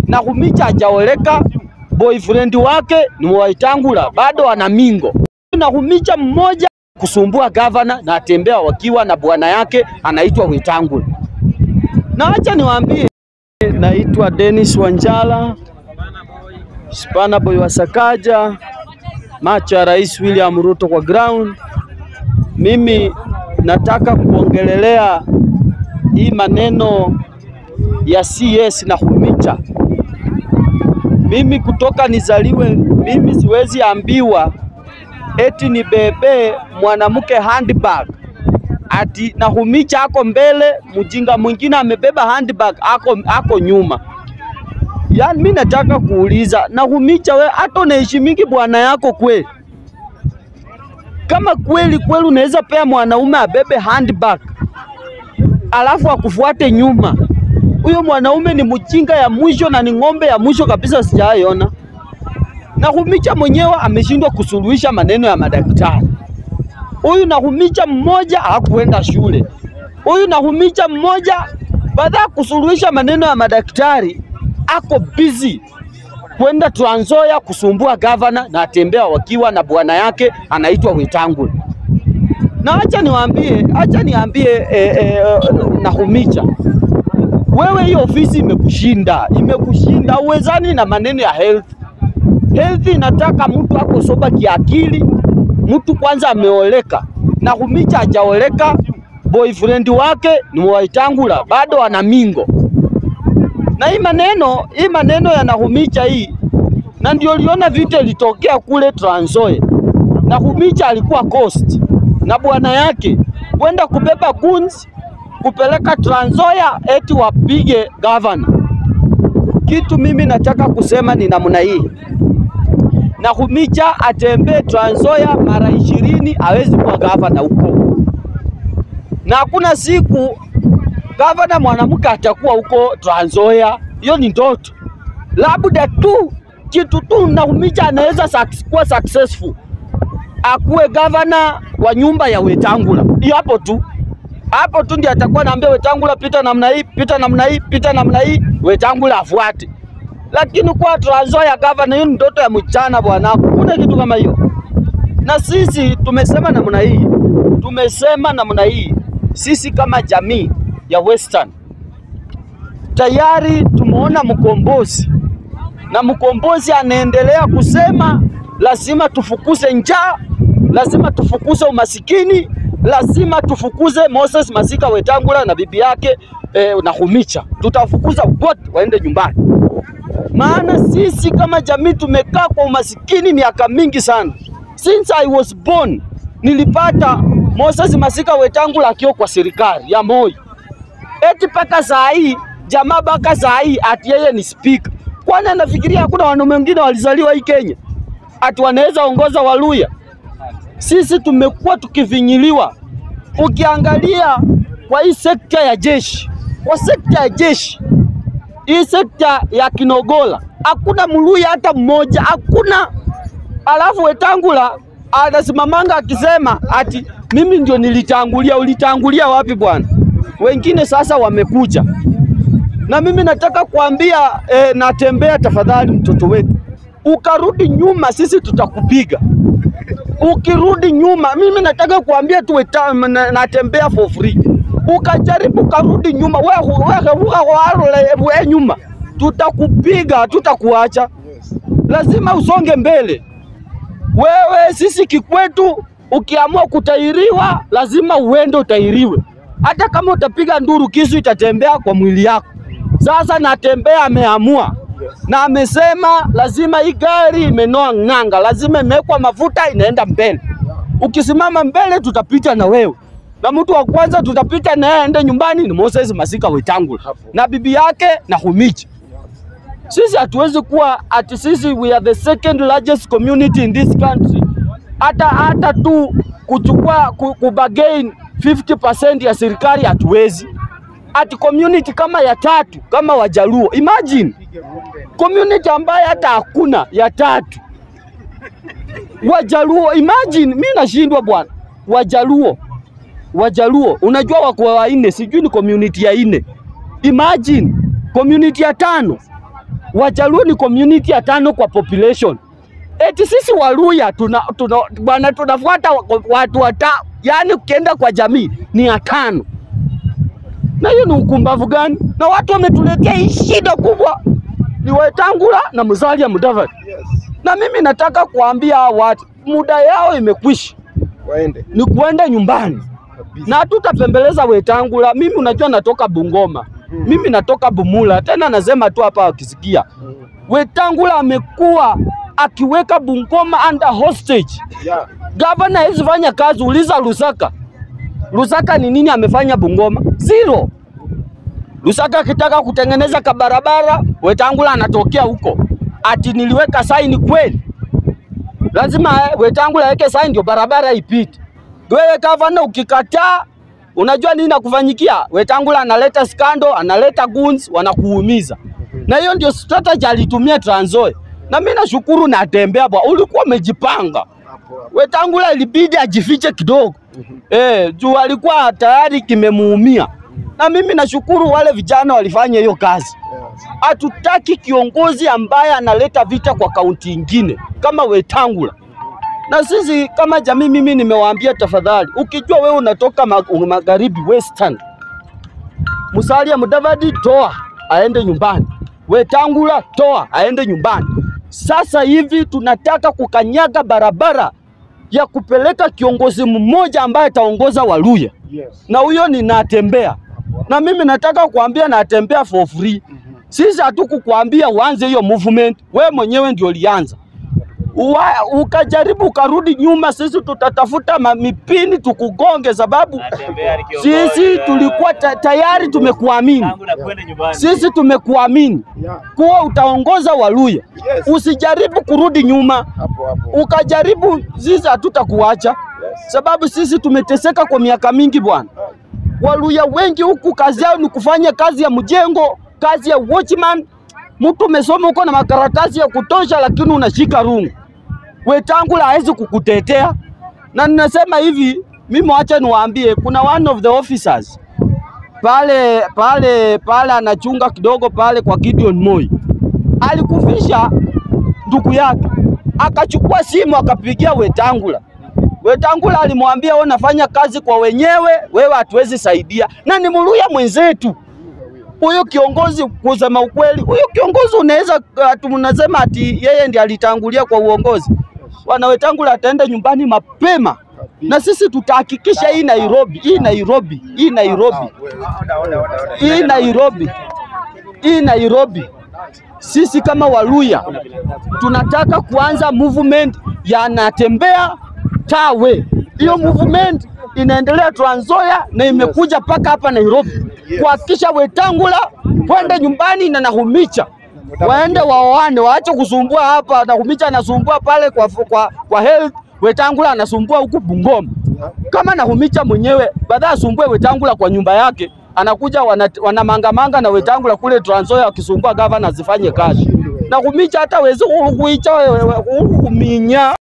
Nakhumicha hajaoleka, boyfriend wake ni Waitangula, bado ana mingo. Nakhumicha mmoja kusumbua gavana na atembea wakiwa na bwana yake anaitwa Wetangula. Na acha niwaambie, naitwa Dennis Wanjala, Spana Boy wa Sakaja, macho ya Rais William Ruto kwa ground. Mimi nataka kuongelelea hii maneno ya CS Nakhumicha. Mimi kutoka nizaliwe, mimi siwezi ambiwa eti nibebe mwanamke handbag ati Nakhumicha ako mbele, mjinga mwingine amebeba handbag ako, ako nyuma. Yaani mimi nataka kuuliza Nakhumicha, we hata unaheshimingi bwana yako kweli? Kama kweli kweli unaweza pea mwanaume abebe handbag alafu akufuate nyuma, huyo mwanaume ni mjinga ya mwisho na ni ng'ombe ya mwisho kabisa, sijaiona. Nakhumicha mwenyewe ameshindwa kusuluhisha maneno ya madaktari. Huyu Nakhumicha mmoja hakuenda shule. Huyu Nakhumicha mmoja baada ya kusuluhisha maneno ya madaktari ako busy kwenda Trans Nzoia kusumbua gavana na atembea wakiwa na bwana yake anaitwa Wetangula. Na acha niwaambie, acha niambie eh, eh, Nakhumicha, wewe hiyo ofisi imekushinda, imekushinda, uwezani na maneno ya health. Health inataka mtu ako soba kiakili, mtu kwanza ameoleka. Nakhumicha hajaoleka, boyfriend wake ni Waitangula, bado ana mingo. Na hii maneno hii maneno ya Nakhumicha hii, na ndio liona vita ilitokea kule Trans Nzoia. Nakhumicha alikuwa coast na bwana yake kwenda kubeba guns kupeleka Trans Nzoia eti wapige gavana. Kitu mimi nataka kusema ni namna hii, Nakhumicha atembee Trans Nzoia mara ishirini hawezi kuwa gavana huko, na hakuna siku gavana mwanamke atakuwa huko Trans Nzoia. Hiyo ni ndoto, labda tu kitu tu Nakhumicha anaweza suc- kuwa successful akuwe gavana wa nyumba ya Wetangula. Hiyo hapo tu, hapo tu ndiye atakuwa naambia Wetangula pita namna hii, pita namna hii, pita namna hii, Wetangula afuate. Lakini kwa Trans Nzoia gavana, hiyo ni ndoto ya mchana bwana, kuna kitu kama hiyo. Na sisi tumesema namna hii, tumesema namna hii, sisi kama jamii ya Western tayari tumeona mkombozi na mkombozi anaendelea kusema lazima tufukuze njaa, lazima tufukuze umasikini, lazima tufukuze Moses Masika Wetangula na bibi yake eh, Nakhumicha. Tutafukuza wote waende nyumbani, maana sisi kama jamii tumekaa kwa umasikini miaka mingi sana. Since I was born nilipata Moses Masika Wetangula akiwa kwa serikali ya Moi, eti mpaka saa hii jamaa mpaka saa hii ati yeye ni speaker. Kwani anafikiria hakuna wanaume wengine walizaliwa hii Kenya ati wanaweza ongoza Waluya? Sisi tumekuwa tukivinyiliwa. Ukiangalia kwa hii sekta ya jeshi, kwa sekta ya jeshi, hii sekta ya Kinogola hakuna Mluya hata mmoja, hakuna. Alafu Wetangula anasimamanga akisema ati mimi ndio nilitangulia. Ulitangulia wapi bwana? Wengine sasa wamekuja na mimi nataka kuambia eh, Natembea, tafadhali mtoto wetu, ukarudi nyuma, sisi tutakupiga. Ukirudi nyuma, mimi nataka kuambia tu Weta- na- Natembea for free. Ukajaribu karudi nyuma, wewe wewe wewe nyuma, tutakupiga, tutakuacha. Lazima usonge mbele. Wewe sisi kikwetu, ukiamua kutairiwa, lazima uende utairiwe. Hata kama utapiga nduru, kisu itatembea kwa mwili yako. Sasa Natembea ameamua na amesema lazima hii gari imenoa ng'anga, lazima imewekwa mafuta, inaenda mbele. Ukisimama mbele, tutapita na wewe, na mtu wa kwanza tutapita na yeye aende nyumbani ni Moses Masika Wetangula na bibi yake Nakhumicha. Sisi hatuwezi kuwa ati sisi we are the second largest community in this country. Hata hata tu kuchukua ku- kubagain 50% ya serikali hatuwezi. Ati community kama ya tatu kama Wajaluo, imagine community ambaye hata hakuna ya tatu Wajaluo, imagine. Mi nashindwa bwana, Wajaluo Wajaluo, unajua wako wanne, sijui ni community ya nne. Imagine community ya tano Wajaluo ni community ya tano kwa population. Eti sisi Waluya tuna, tuna, bwana tunafuata wa- watu wata, yani ukienda kwa jamii ni ya tano, na hiyo ni ukumbavu gani? Na watu wametuletea hii shida kubwa, ni Wetangula na Musalia Mudavadi, Yes. na mimi nataka kuambia hawa watu muda yao imekwisha, Waende. ni kuenda nyumbani Kabisa. na hatutapembeleza Wetangula. Mimi unajua natoka Bungoma, mimi natoka Bumula, tena nasema tu hapa wakisikia Mm. Wetangula amekuwa akiweka Bungoma under hostage. Yeah. Gavana hawezi fanya kazi, uliza Lusaka. Lusaka ni nini amefanya Bungoma? Zero. Lusaka akitaka kutengeneza kabarabara, Wetangula anatokea huko ati niliweka saini kweli. Lazima eh, Wetangula aweke saini ndio barabara ipite. Wewe gavana ukikataa, unajua nini nakufanyikia? Wetangula analeta skando, analeta goons, wanakuumiza. Na hiyo ndio strategy alitumia Trans Nzoia. Na mimi nashukuru natembea bwa, ulikuwa umejipanga. Hapo hapo. Wetangula ilibidi ajifiche kidogo eh, juu alikuwa tayari kimemuumia, na mimi nashukuru wale vijana walifanya hiyo kazi. Yes. Hatutaki kiongozi ambaye analeta vita kwa kaunti ingine kama Wetangula. Na sisi kama jamii, mimi nimewaambia tafadhali, ukijua wewe unatoka ma- magharibi western, Musalia Mudavadi toa aende nyumbani, Wetangula toa aende nyumbani. Sasa hivi tunataka kukanyaga barabara ya kupeleka kiongozi mmoja ambaye ataongoza Waluya, Yes. na huyo ni Natembea, na mimi nataka kuambia Natembea for free. Sisi hatukukuambia uanze hiyo movement, we mwenyewe ndio ulianza. Uwa, ukajaribu ukarudi nyuma, sisi tutatafuta ma- mipini tukugonge, sababu Natembea ni kiongozi sisi wa- tulikuwa ta, tayari tumekuamini, tangu na kwenda nyumbani. sisi tumekuamini Yeah. kuwa utaongoza Waluya. Yes. Usijaribu kurudi nyuma, Hapo hapo. ukajaribu, sisi hatutakuacha Yes. sababu sisi tumeteseka kwa miaka mingi bwana. Waluya wengi huku kazi yao ni kufanya kazi ya mjengo, kazi ya watchman. Mtu umesoma uko na makaratasi ya kutosha, lakini unashika rungu. Wetangula hawezi kukutetea, na ninasema hivi, mimi wacha niwaambie, kuna one of the officers pale pale pale anachunga kidogo pale kwa Gideon Moi alikufisha ndugu yake, akachukua simu akapigia Wetangula. Wetangula alimwambia wewe unafanya kazi kwa wenyewe, wewe hatuwezi saidia, na ni Muluya mwenzetu huyo kiongozi. Kusema ukweli, huyo kiongozi unaweza ati mnasema ati yeye ndiye alitangulia kwa uongozi. Bwana Wetangula ataenda nyumbani mapema, na sisi tutahakikisha hii Nairobi, hii Nairobi, hii Nairobi hii Nairobi, hii Nairobi, sisi kama Waluya tunataka kuanza movement ya Natembea Tawe. Hiyo movement inaendelea Trans Nzoia na imekuja mpaka hapa Nairobi kuhakikisha Wetangula kwende nyumbani na Nahumicha waende waoane, waache kusumbua hapa. Nahumicha anasumbua pale kwa, kwa, kwa health, Wetangula anasumbua huku Bungoma kama Nahumicha mwenyewe badala asumbue Wetangula kwa nyumba yake, anakuja wana- wanamangamanga na Wetangula kule Trans Nzoia wakisumbua gavana asifanye kazi. Nahumicha hata wezi kuicha kuminya